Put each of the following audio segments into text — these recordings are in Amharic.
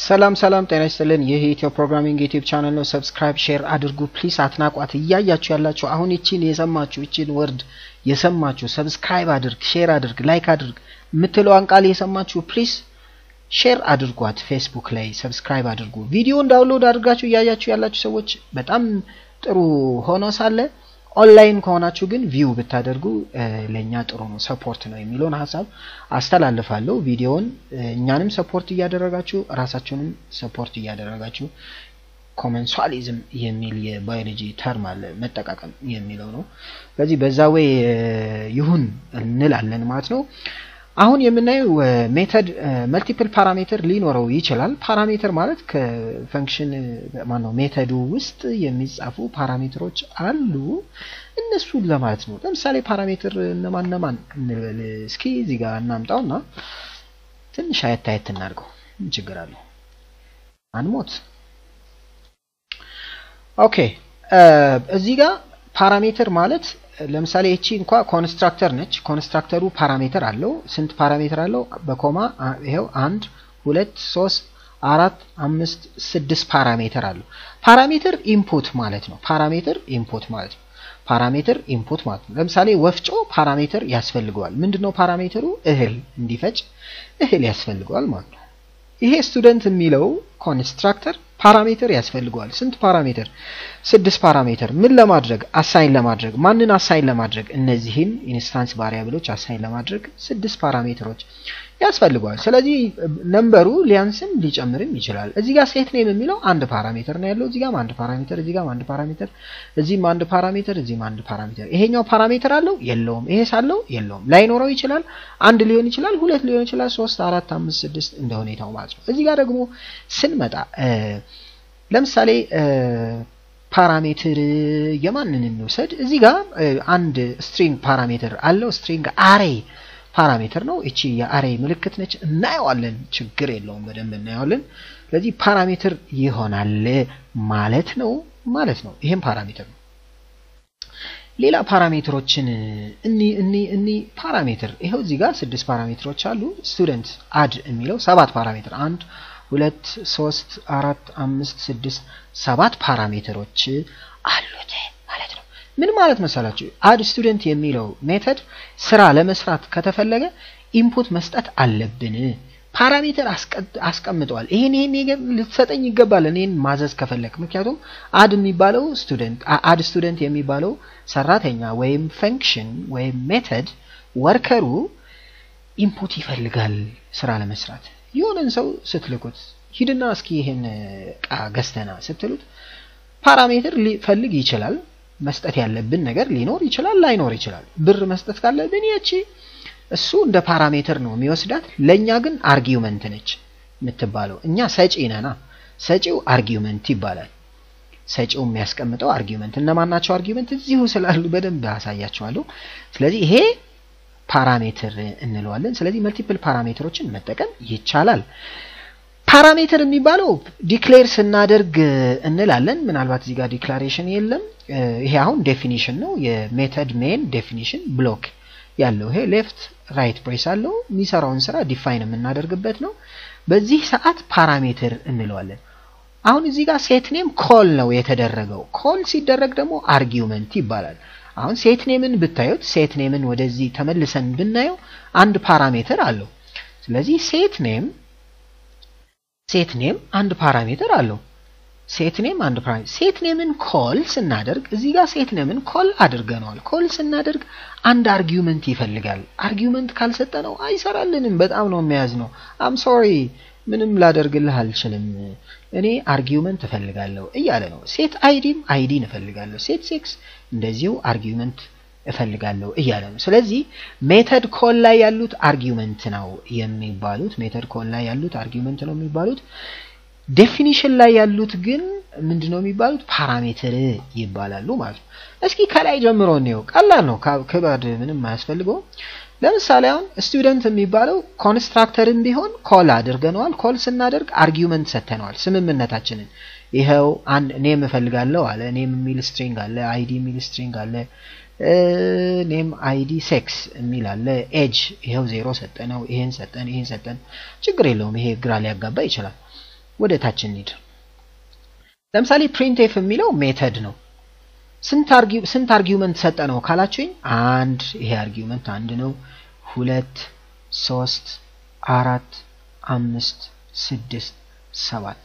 ሰላም ሰላም፣ ጤና ይስጥልን። ይህ የኢትዮ ፕሮግራሚንግ ዩቲዩብ ቻናል ነው። ሰብስክራይብ፣ ሼር አድርጉ ፕሊስ። አትናቋት። እያያችሁ ያላችሁ አሁን ይቺን የሰማችሁ ይቺን ወርድ የሰማችሁ ሰብስክራይብ አድርግ፣ ሼር አድርግ፣ ላይክ አድርግ የምትለዋን ቃል የሰማችሁ ፕሊስ ሼር አድርጓት። ፌስቡክ ላይ ሰብስክራይብ አድርጉ። ቪዲዮን ዳውንሎድ አድርጋችሁ እያያችሁ ያላችሁ ሰዎች በጣም ጥሩ ሆኖ ሳለ ኦንላይን ከሆናችሁ ግን ቪው ብታደርጉ ለእኛ ጥሩ ነው፣ ሰፖርት ነው የሚለውን ሀሳብ አስተላልፋለሁ። ቪዲዮውን እኛንም ሰፖርት እያደረጋችሁ ራሳችሁንም ሰፖርት እያደረጋችሁ ኮመንሷሊዝም የሚል የባዮሎጂ ተርም አለ መጠቃቀም የሚለው ነው። ስለዚህ በዛ ወይ ይሁን እንላለን ማለት ነው። አሁን የምናየው ሜተድ መልቲፕል ፓራሜትር ሊኖረው ይችላል። ፓራሜትር ማለት ከፈንክሽን ማነው ሜተዱ ውስጥ የሚጻፉ ፓራሜትሮች አሉ። እነሱን ለማለት ነው። ለምሳሌ ፓራሜትር እነማን እነማን እንበል እስኪ እዚህ ጋር እናምጣውና ትንሽ አየት አየት እናድርገው። ምን ችግር አለው? አንሞት። ኦኬ እዚህ ጋር ፓራሜትር ማለት ለምሳሌ እቺ እንኳ ኮንስትራክተር ነች። ኮንስትራክተሩ ፓራሜትር አለው። ስንት ፓራሜትር አለው? በኮማ ይሄው አንድ ሁለት ሶስት አራት አምስት ስድስት ፓራሜትር አለው። ፓራሜትር ኢንፑት ማለት ነው። ፓራሜትር ኢንፑት ማለት ነው። ፓራሜትር ኢንፑት ማለት ነው። ለምሳሌ ወፍጮ ፓራሜትር ያስፈልገዋል። ምንድነው ፓራሜትሩ? እህል እንዲፈጭ እህል ያስፈልገዋል ማለት ነው። ይሄ ስቱደንት የሚለው ኮንስትራክተር ፓራሜትር ያስፈልገዋል። ስንት ፓራሜትር? ስድስት ፓራሜትር። ምን ለማድረግ? አሳይን ለማድረግ። ማንን አሳይን ለማድረግ? እነዚህን ኢንስታንስ ቫሪያብሎች አሳይን ለማድረግ ስድስት ፓራሜትሮች ያስፈልገዋል። ስለዚህ ነምበሩ ሊያንስም ሊጨምርም ይችላል። እዚህ ጋር ሴት ኔም የሚለው አንድ ፓራሜትር ነው ያለው። እዚህ ጋር አንድ ፓራሜትር፣ እዚህ ጋር አንድ ፓራሜትር፣ እዚህም አንድ ፓራሜትር፣ እዚህም አንድ ፓራሜትር። ይሄኛው ፓራሜትር አለው የለውም? ይሄ ሳለው የለውም። ላይኖረው ይችላል። አንድ ሊሆን ይችላል፣ ሁለት ሊሆን ይችላል፣ ሶስት፣ አራት፣ አምስት፣ ስድስት እንደ ሁኔታው ማለት ነው። እዚህ ጋር ደግሞ ስንመጣ ለምሳሌ ፓራሜትር የማንን እንውሰድ? እዚህ ጋር አንድ ስትሪንግ ፓራሜትር አለው። ስትሪንግ አሬ ፓራሜትር ነው። እቺ የአሬ ምልክት ነች። እናየዋለን፣ ችግር የለውም፣ በደንብ እናየዋለን። ስለዚህ ፓራሜትር ይሆናል ማለት ነው ማለት ነው። ይሄም ፓራሜትር ነው። ሌላ ፓራሜትሮችን እኒ እኒ እኒ ፓራሜትር ይኸው እዚህ ጋር ስድስት ፓራሜትሮች አሉ። ስቱደንት አድ የሚለው ሰባት ፓራሜትር አንድ ሁለት ሶስት አራት አምስት ስድስት ሰባት ፓራሜትሮች አሉት ማለት ነው። ምን ማለት መሰላችሁ? አድ ስቱደንት የሚለው ሜተድ ስራ ለመስራት ከተፈለገ ኢንፑት መስጠት አለብን። ፓራሜትር አስቀምጠዋል። ይሄን ይሄን ልትሰጠኝ ይገባል እኔን ማዘዝ ከፈለግ። ምክንያቱም አድ የሚባለው ስቱደንት አድ ስቱደንት የሚባለው ሰራተኛ ወይም ፈንክሽን ወይም ሜተድ ወርከሩ ኢንፑት ይፈልጋል ስራ ለመስራት የሆነን ሰው ስትልኩት ሂድና እስኪ ይሄን እቃ ገዝተና ስትሉት ፓራሜትር ሊፈልግ ይችላል። መስጠት ያለብን ነገር ሊኖር ይችላል፣ ላይኖር ይችላል። ብር መስጠት ካለብን ያቺ እሱ እንደ ፓራሜትር ነው የሚወስዳት። ለእኛ ግን አርጊውመንት ነች የምትባለው። እኛ ሰጪ ነና፣ ሰጪው አርጊውመንት ይባላል። ሰጪው የሚያስቀምጠው አርጊውመንት። እነማን ናቸው አርጊውመንት? እዚሁ ስላሉ በደንብ አሳያቸዋለሁ። ስለዚህ ይሄ ፓራሜትር እንለዋለን። ስለዚህ መልቲፕል ፓራሜትሮችን መጠቀም ይቻላል። ፓራሜትር የሚባለው ዲክሌር ስናደርግ እንላለን። ምናልባት እዚህ ጋር ዲክላሬሽን የለም። ይሄ አሁን ዴፊኒሽን ነው። የሜተድ ሜን ዴፊኒሽን ብሎክ ያለው ይሄ ሌፍት ራይት ብሬስ አለው። የሚሰራውን ስራ ዲፋይን የምናደርግበት ነው። በዚህ ሰዓት ፓራሜትር እንለዋለን። አሁን እዚህ ጋር ሴት ኔም ኮል ነው የተደረገው። ኮል ሲደረግ ደግሞ አርጊውመንት ይባላል። አሁን ሴት ኔምን ብታዩት ሴት ኔምን ወደዚህ ተመልሰን ብናየው አንድ ፓራሜትር አለው። ስለዚህ ሴት ኔም ሴት ኔም አንድ ፓራሜትር አለው። ሴት ኔም አንድ ፓራሜትር ሴት ኔምን ኮል ስናደርግ እዚህ ጋር ሴት ኔምን ኮል አድርገነዋል። ኮል ስናደርግ አንድ አርጊውመንት ይፈልጋል። አርጊውመንት ካልሰጠነው አይሰራልንም። በጣም ነው የሚያዝ ነው። አም ሶሪ ምንም ላደርግልህ አልችልም። እኔ አርጊውመንት እፈልጋለሁ እያለ ነው። ሴት አይዲም አይዲን እፈልጋለሁ። ሴት ሴክስ እንደዚሁ አርጊውመንት እፈልጋለሁ እያለ ነው። ስለዚህ ሜተድ ኮል ላይ ያሉት አርጊውመንት ነው የሚባሉት። ሜተድ ኮል ላይ ያሉት አርጊውመንት ነው የሚባሉት። ዴፊኒሽን ላይ ያሉት ግን ምንድነው የሚባሉት? ፓራሜትር ይባላሉ ማለት ነው። እስኪ ከላይ ጀምሮ እንየው። ቀላል ነው፣ ክበድ ምንም አያስፈልገውም። ለምሳሌ አሁን ስቱደንት የሚባለው ኮንስትራክተርን ቢሆን ኮል አድርገነዋል። ኮል ስናደርግ አርጊውመንት ሰጥተነዋል፣ ስምምነታችንን። ይኸው አንድ ኔም እፈልጋለሁ አለ። ኔም የሚል ስትሪንግ አለ፣ አይዲ የሚል ስትሪንግ አለ፣ ኔም አይዲ ሴክስ የሚል አለ። ኤጅ ይኸው ዜሮ ሰጠነው፣ ይሄን ሰጠን፣ ይሄን ሰጠን። ችግር የለውም። ይሄ ግራ ሊያጋባ ይችላል። ወደ ታች እንሂድ። ለምሳሌ ፕሪንትኤፍ የሚለው ሜተድ ነው። ስንት አርጊውመንት ሰጠ ነው ካላችሁኝ፣ አንድ ይሄ አርጊውመንት አንድ ነው። ሁለት፣ ሶስት፣ አራት፣ አምስት፣ ስድስት፣ ሰባት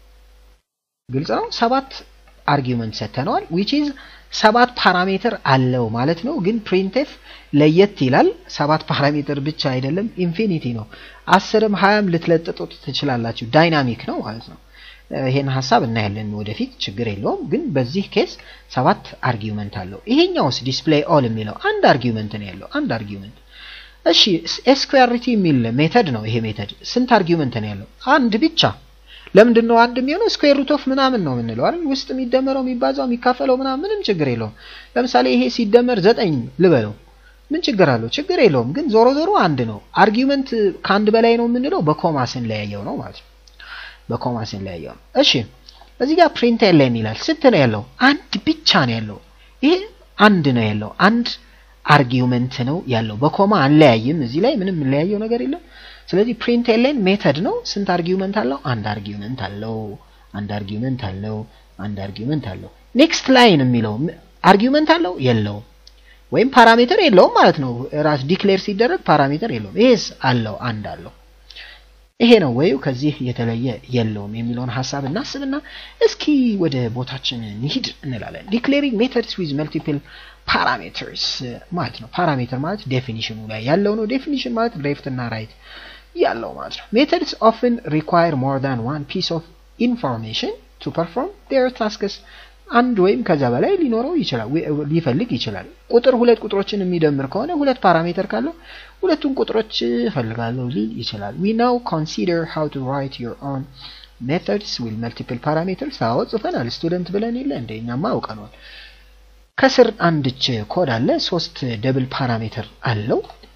ግልጽ ነው። ሰባት አርጊውመንት ሰጥተነዋል። ዊች ኢዝ ሰባት ፓራሜትር አለው ማለት ነው። ግን ፕሪንትኤፍ ለየት ይላል። ሰባት ፓራሜትር ብቻ አይደለም፣ ኢንፊኒቲ ነው። አስርም ሀያም ልትለጥጡት ትችላላችሁ። ዳይናሚክ ነው ማለት ነው። ይሄን ሀሳብ እናያለን ወደፊት፣ ችግር የለውም። ግን በዚህ ኬስ ሰባት አርጊውመንት አለው። ይሄኛውስ ዲስፕሌይ ኦል የሚለው አንድ አርጊውመንት ነው ያለው፣ አንድ አርጊውመንት። እሺ ኤስኩያሪቲ የሚል ሜተድ ነው። ይሄ ሜተድ ስንት አርጊውመንት ነው ያለው? አንድ ብቻ ለምንድን ነው አንድ የሚሆነው? ስኩዌር ሩት ኦፍ ምናምን ነው የምንለው አይደል? ውስጥ የሚደመረው የሚባዛው የሚካፈለው ምናምን ምንም ችግር የለውም። ለምሳሌ ይሄ ሲደመር ዘጠኝ ልበለው ምን ችግር አለው? ችግር የለውም። ግን ዞሮ ዞሮ አንድ ነው። አርጊውመንት ከአንድ በላይ ነው የምንለው በኮማ ስንለያየው ነው ማለት ነው። በኮማ ስንለያየው ነው። እሺ እዚህ ጋር ፕሪንት ኤሌን ይላል። ስንት ነው ያለው? አንድ ብቻ ነው ያለው። ይሄ አንድ ነው ያለው። አንድ አርጊውመንት ነው ያለው። በኮማ አንለያይም። እዚህ ላይ ምንም የምንለያየው ነገር የለም። ስለዚህ ፕሪንት ኤሌን ሜተድ ነው። ስንት አርጊውመንት አለው? አንድ አርጊውመንት አለው። አንድ አርጊውመንት አለው። አንድ አርጊውመንት አለው። ኔክስት ላይን የሚለው አርጊውመንት አለው የለውም? ወይም ፓራሜትር የለውም ማለት ነው። ራስ ዲክሌር ሲደረግ ፓራሜትር የለውም። ይሄስ አለው፣ አንድ አለው። ይሄ ነው ወይ ከዚህ የተለየ የለውም የሚለውን ሀሳብ እናስብና እስኪ ወደ ቦታችን እንሂድ እንላለን። ዲክሌሪንግ ሜተድስ ዊዝ መልቲፕል ፓራሜትርስ ማለት ነው። ፓራሜትር ማለት ዴፊኒሽኑ ላይ ያለው ነው። ዴፊኒሽን ማለት ሌፍት እና ራይት ያለው ማለት ነው። ሜተድስ ኦፍን ሪኳየር ሞር ዳን ዋን ፒስ ኦፍ ኢንፎርሜሽን ቱ ፐርፎርም ዴር ታስክስ አንድ ወይም ከዛ በላይ ሊኖረው ይችላል ሊፈልግ ይችላል። ቁጥር ሁለት ቁጥሮችን የሚደምር ከሆነ ሁለት ፓራሜትር ካለው ሁለቱን ቁጥሮች እፈልጋለሁ ሊል ይችላል። ዊ ናው ኮንሲደር ሃው ቱ ራይት ዩር ኦን ሜተድስ ዊዝ መልቲፕል ፓራሜትርስ። አዎ ጽፈናል። ስቱደንት ብለን የለ እንደ እኛማ አውቀነዋል። ከስር አንድች ኮድ አለ። ሶስት ደብል ፓራሜትር አለው።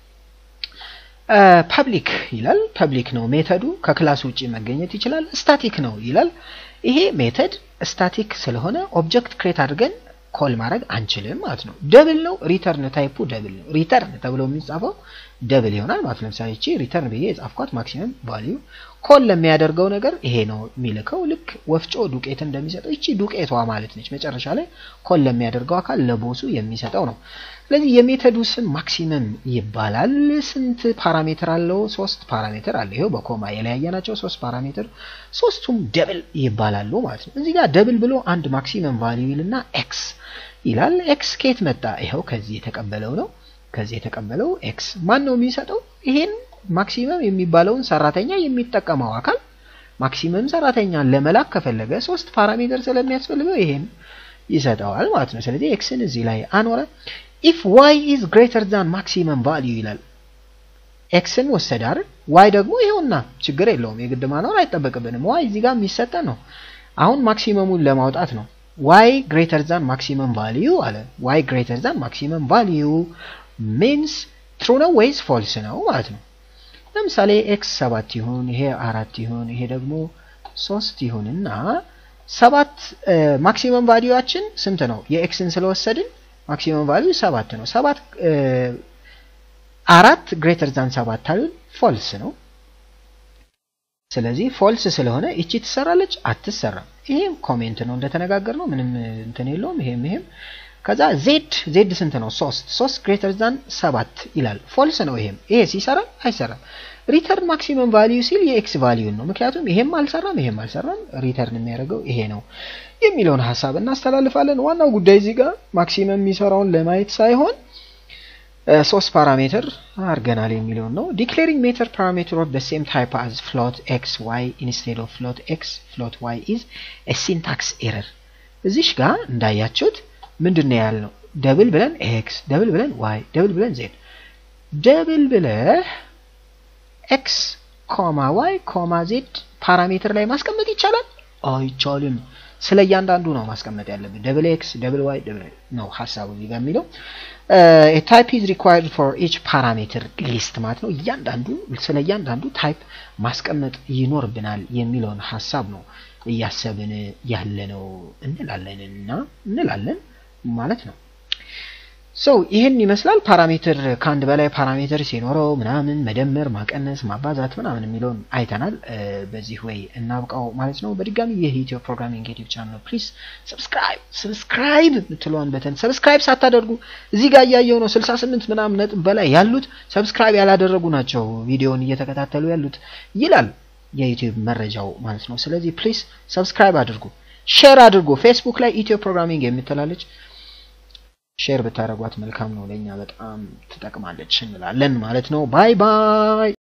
ፐብሊክ ይላል። ፐብሊክ ነው ሜተዱ ከክላስ ውጭ መገኘት ይችላል። ስታቲክ ነው ይላል። ይሄ ሜተድ ስታቲክ ስለሆነ ኦብጀክት ክሬት አድርገን ኮል ማድረግ አንችልም ማለት ነው። ደብል ነው። ሪተርን ታይፑ ደብል ነው። ሪተርን ተብሎ የሚጻፈው ደብል ይሆናል ማለት ነው። ለምሳሌ እቺ ሪተርን ብዬ የጻፍኳት ማክሲመም ቫልዩ ኮል ለሚያደርገው ነገር ይሄ ነው የሚልከው። ልክ ወፍጮ ዱቄት እንደሚሰጠው እቺ ዱቄቷ ማለት ነች። መጨረሻ ላይ ኮል ለሚያደርገው አካል ለቦሱ የሚሰጠው ነው። ስለዚህ የሜተዱ ስም ማክሲመም ይባላል። ስንት ፓራሜትር አለው? ሶስት ፓራሜትር አለ። ይሄው በኮማ የለያየናቸው ሶስት ፓራሜትር ሶስቱም ደብል ይባላሉ ማለት ነው። እዚህ ጋር ደብል ብሎ አንድ ማክሲመም ቫልዩ ይልና ኤክስ ይላል። ኤክስ ከየት መጣ? ይኸው ከዚህ የተቀበለው ነው። ከዚህ የተቀበለው ኤክስ ማን ነው የሚሰጠው? ይሄን ማክሲመም የሚባለውን ሰራተኛ የሚጠቀመው አካል ማክሲመም ሰራተኛን ለመላክ ከፈለገ ሶስት ፓራሜትር ስለሚያስፈልገው ይሄን ይሰጠዋል ማለት ነው። ስለዚህ ኤክስን እዚህ ላይ አኖረ። ኢፍ ዋይ ኢዝ ግሬተር ዛን ማክሲመም ቫልዩ ይላል። ኤክስን ወሰደ አይደል? ዋይ ደግሞ ይኸውና ችግር የለውም የግድ ማኖር አይጠበቅብንም። ዋይ እዚህ ጋር የሚሰጠን ነው። አሁን ማክሲመሙን ለማውጣት ነው። ዋይ ግሬተር ዛን ማክሲመም ቫልዩ አለ። ዋይ ግሬተር ዛን ማክሲመም ቫልዩ ሚንስ ትሩ ነው ወይስ ፎልስ ነው ማለት ነው። ለምሳሌ ኤክስ ሰባት ይሁን ይሄ አራት ይሁን ይሄ ደግሞ ሶስት ይሁን እና ሰባት ማክሲመም ቫልዩዋችን ስንት ነው? የኤክስን ስለወሰድን ማክሲመም ቫልዩ ሰባት ነው። ሰባት አራት ግሬተር ዛን ሰባት አሉን ፎልስ ነው። ስለዚህ ፎልስ ስለሆነ እቺ ትሰራለች አትሰራም። ይሄም ኮሜንት ነው እንደተነጋገር ነው ምንም እንትን የለውም። ይሄም ይሄም ከዛ ዜድ ዜድ ስንት ነው? ሶስት ሶስት ግሬተር ዛን ሰባት ይላል ፎልስ ነው። ይሄም ይሄ ሲሰራ አይሰራም። ሪተርን ማክሲመም ቫልዩ ሲል የኤክስ ቫልዩን ነው። ምክንያቱም ይሄም አልሰራም ይሄም አልሰራም። ሪተርን የሚያደርገው ይሄ ነው የሚለውን ሀሳብ እናስተላልፋለን። ዋናው ጉዳይ እዚህ ጋር ማክሲመም የሚሰራውን ለማየት ሳይሆን ሶስት ፓራሜትር አድርገናል የሚለውን ነው። ዲክሌሪንግ ሜተድ ፓራሜትር ኦፍ ሴም ታይፕ አዝ ፍሎት ኤክስ ዋይ ኢንስቴድ ኦፍ ፍሎት ኤክስ ፍሎት ዋይ ኢዝ ሲንታክስ ኤረር። እዚሽ ጋር እንዳያችሁት ምንድን ነው ያልነው? ደብል ብለን ኤክስ፣ ደብል ብለን ዋይ፣ ደብል ብለን ዜድ። ደብል ብለህ ኤክስ ኮማ ዋይ ኮማ ዜድ ፓራሜትር ላይ ማስቀመጥ ይቻላል? አይቻልም። ስለ እያንዳንዱ ነው ማስቀመጥ ያለብን። ደብል ኤክስ፣ ደብል ዋይ ነው ሀሳቡ እዚህ ጋር የሚለው ታይፕ ኢዝ ሪኳየርድ ፎር ኢች ፓራሜትር ሊስት ማለት ነው። እያንዳንዱ ስለ እያንዳንዱ ታይፕ ማስቀመጥ ይኖርብናል የሚለውን ሀሳብ ነው እያሰብን ያለ ነው እንላለን እና እንላለን ማለት ነው። ሰው ይህን ይመስላል። ፓራሜትር ከአንድ በላይ ፓራሜትር ሲኖረው ምናምን መደመር፣ ማቀነስ፣ ማባዛት ምናምን የሚለውን አይተናል። በዚህ ወይ እናብቃው ማለት ነው። በድጋሚ ይህ ኢትዮ ፕሮግራሚንግ ዩቲዩብ ቻናል ነው። ፕሊዝ ሰብስክራይብ ሰብስክራይብ የምትለዋን በተን ሰብስክራይብ ሳታደርጉ እዚህ ጋር እያየው ነው 68 ምናምን ነጥብ በላይ ያሉት ሰብስክራይብ ያላደረጉ ናቸው ቪዲዮውን እየተከታተሉ ያሉት ይላል የዩቲዩብ መረጃው ማለት ነው። ስለዚህ ፕሊዝ ሰብስክራይብ አድርጉ፣ ሼር አድርጉ። ፌስቡክ ላይ ኢትዮ ፕሮግራሚንግ የምትላለች ሼር ብታደርጓት መልካም ነው። ለእኛ በጣም ትጠቅማለች እንላለን ማለት ነው። ባይ ባይ።